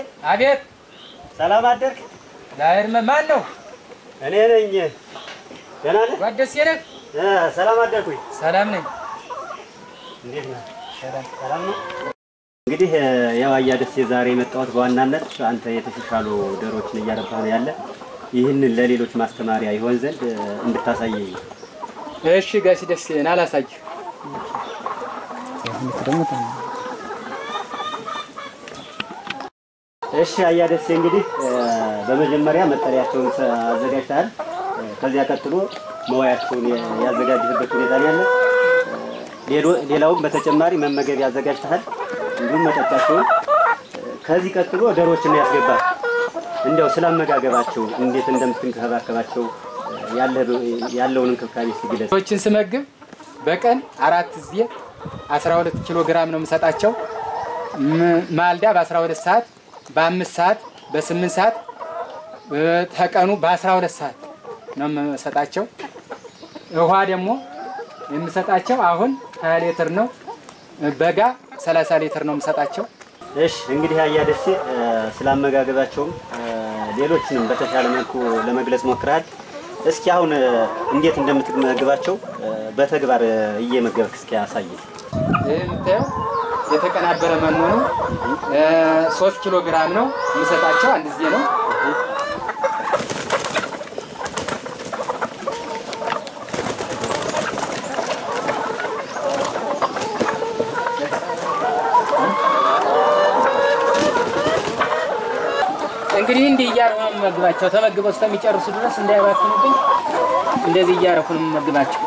አቤት ሰላም አደርክ? ላይርመ ማን ነው? እኔ ነኝ። ደህና ነህ? ጓደሴ ነህ? እ ሰላም አደርኩኝ። ሰላም ነኝ። እንዴት ነህ? ሰላም ነው። እንግዲህ ያው አያ ደሴ ዛሬ የመጣሁት በዋናነት አንተ የተሻሻሉ ዶሮዎችን እያረባህ ነው ያለ ይህንን ለሌሎች ማስተማሪያ ይሆን ዘንድ እ፣ እንድታሳየኝ ነው። እሺ ጋሽ ደስ ይለን አላሳይህ። እሺ አያ ደሴ እንግዲህ እ፣ በመጀመሪያ መጠለያቸውን ሰ- አዘጋጅተሃል። እ፣ ከዚያ ቀጥሎ መዋያቸውን የ- ያዘጋጅህበት ሁኔታ ነው ያለ። እ፣ ሌሎ- ሌላውም በተጨማሪ መመገቢያ አዘጋጅተሃል፣ እንዲሁም መጠጫቸውን። እ፣ ከዚህ ቀጥሎ ዶሮዎችን ያስገባል። እንዲያው ስላመጋገባቸው እንዴት እንደምትንከባከባቸው እ፣ ያለህ- ያለውን እንክብካቤ እስኪ ግለጽ። ሰዎችን ስመግብ በቀን አራት ጊዜ 12 ኪሎ ግራም ነው የምሰጣቸው። ም- ማልዳ በ12 ሰዓት፣ በአምስት ሰዓት፣ በስምንት ሰዓት እ፣ ተቀኑ በ12 ሰዓት ነው የምሰጣቸው። ውሃ ደግሞ የምሰጣቸው አሁን 20 ሊትር ነው። በጋ 30 ሊትር ነው የምሰጣቸው። እሺ እንግዲህ አያ ደሴ እ፣ ስላመጋገባቸውም እ፣ ሌሎችንም በተሻለ መልኩ ለመግለጽ ሞክረሃል። እስኪ አሁን እ፣ እንዴት እንደምትመግባቸው እ፣ በተግባር እ፣ እየመገብክ እስኪ ያሳይ። ይህ የምታየው የተቀናበረ መኖ ነው። እ፣ ሶስት ኪሎ ግራም ነው የምሰጣቸው አንድ ጊዜ ነው። እንግዲህ እንዲህ እያረኩ ነው የምመግባቸው። ተመግበው እስከሚጨርሱ ድረስ እንዳይባክኑብኝ እንደዚህ እያረኩ ነው የምመግባቸው።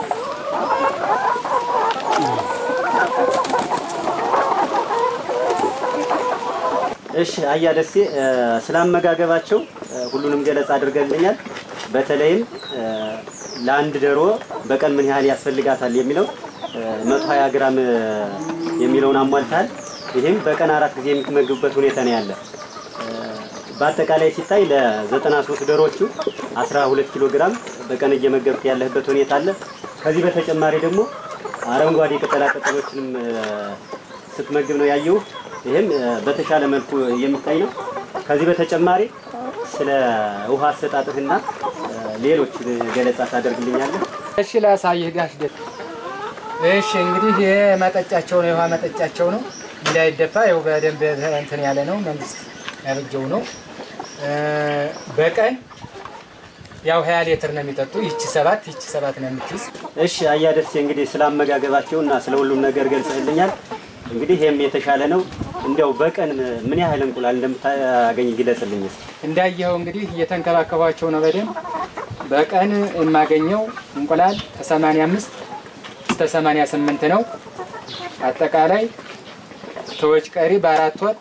እሺ አያ ደሴ እ፣ ስላመጋገባቸው እ፣ ሁሉንም ገለጻ አድርገልኛል። በተለይም እ፣ ለአንድ ዶሮ በቀን ምን ያህል ያስፈልጋታል የሚለው እ፣ 120 ግራም እ፣ የሚለውን አሟልታል። ይህም በቀን አራት ጊዜ የምትመግቡበት ሁኔታ ነው ያለ። እ፣ በአጠቃላይ ሲታይ ለ93 ዶሮዎቹ 12 ኪሎ ግራም በቀን እየመገብክ ያለህበት ሁኔታ አለ። ከዚህ በተጨማሪ ደግሞ አረንጓዴ ቅጠላ ቅጠሎችንም እ፣ ስትመግብ ነው ያየው። ይህም እ፣ በተሻለ መልኩ የሚታይ ነው። ከዚህ በተጨማሪ ስለ ውሃ አሰጣጥህና እ፣ ሌሎች ገለጻ ታደርግልኛለህ? እሺ ላሳይህ ጋሽ ደስ እሺ እንግዲህ ይሄ መጠጫቸው ነው የውሃ መጠጫቸው ነው እንዳይደፋ ይኸው በደንብ እንትን ያለ ነው መንግስት ያበጀው ነው እ፣ በቀን ያው ሀያ ሊትር ነው የሚጠጡ ይቺ ሰባት ይቺ ሰባት ነው የምትይዝ እሺ አያ ደሴ እንግዲህ ስለ አመጋገባቸው እና ስለ ሁሉም ነገር ገልጸህልኛል። እንግዲህ ይህም የተሻለ ነው። እንዲያው በቀን ምን ያህል እንቁላል እንደምታገኝ ግለጽልኝ እስኪ። እንዳየኸው እንግዲህ እየተንከባከቧቸው ነው በደንብ በቀን የማገኘው እንቁላል ከ85 እስከ 88 ነው። አጠቃላይ ተወጭ ቀሪ በአራት ወር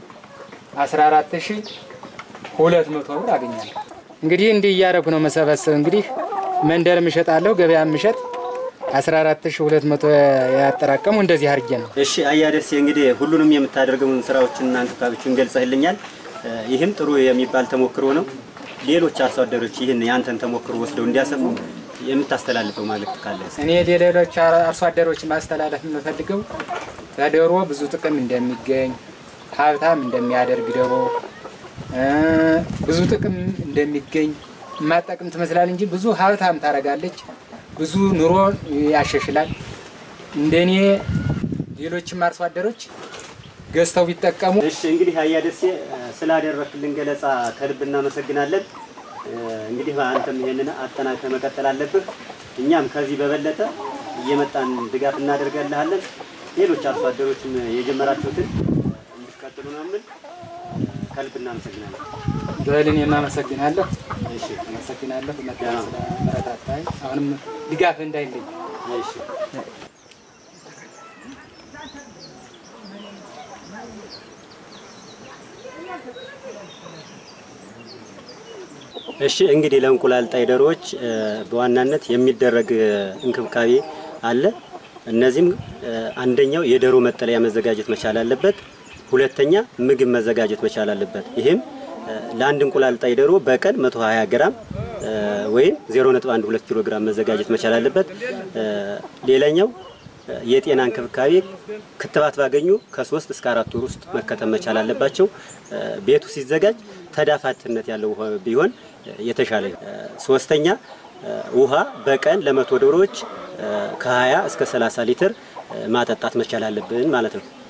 14200 ብር አገኛለሁ። እንግዲህ እንዲህ እያደረኩ ነው መሰበሰብ። እንግዲህ መንደር እሸጣለሁ፣ ገበያ ምሸጥ 14200 ያጠራቀሙ እንደዚህ አድርጌ ነው። እሺ አያ ደሴ እንግዲህ ሁሉንም የምታደርገውን ስራዎችንና እንክብካቤዎችን ገልጸህልኛል። እ፣ ይህም ጥሩ የሚባል ተሞክሮ ነው። ሌሎች አርሶ አደሮች ይህን ያንተን ተሞክሮ ወስደው እንዲያሰፉ የምታስተላልፈው መልእክት ካለ እስኪ? እኔ ሌሎች አርሶ አደሮች ማስተላለፍ የምፈልገው ከዶሮ ብዙ ጥቅም እንደሚገኝ ሀብታም እንደሚያደርግ ዶሮ እ፣ ብዙ ጥቅም እንደሚገኝ የማጠቅም ትመስላል እንጂ ብዙ ሀብታም ታደርጋለች፣ ብዙ ኑሮ ያሻሽላል። እንደኔ ሌሎችም አርሶ አደሮች ገዝተው ቢጠቀሙ እሺ እንግዲህ አያ ደሴ እ፣ ስላደረክልን ገለጻ ከልብ እናመሰግናለን። እ፣ እንግዲህ አንተም ይሄንን አጠናክረህ መቀጠል አለብህ። እኛም ከዚህ በበለጠ እየመጣን ድጋፍ እናደርገልሃለን። ሌሎች አርሶ አደሮችም የጀመራችሁትን እንዲቀጥሉ ነው የምል። ከልብ እናመሰግናለን። በልን የማመሰግናለሁ እሺ አመሰግናለሁ ስለመረታታኝ አሁንም ድጋፍ እንዳይለኝ እሺ እሺ እንግዲህ ለእንቁላል ጣይ ዶሮዎች እ፣ በዋናነት የሚደረግ እ፣ እንክብካቤ አለ። እነዚህም እ፣ አንደኛው የዶሮ መጠለያ መዘጋጀት መቻል አለበት። ሁለተኛ ምግብ መዘጋጀት መቻል አለበት። ይህም እ፣ ለአንድ እንቁላል ጣይ ዶሮ በቀን 120 ግራም እ፣ ወይም 0.12 ኪሎ ግራም መዘጋጀት መቻል አለበት። እ፣ ሌላኛው የጤና እንክብካቤ ክትባት ባገኙ ከሶስት እስከ አራት ወር ውስጥ መከተብ መቻል አለባቸው። ቤቱ ሲዘጋጅ ተዳፋትነት ያለው ውሃ ቢሆን የተሻለ። ሶስተኛ ውሃ በቀን ለመቶ ዶሮዎች ከ20 እስከ 30 ሊትር ማጠጣት መቻል አለብን ማለት ነው።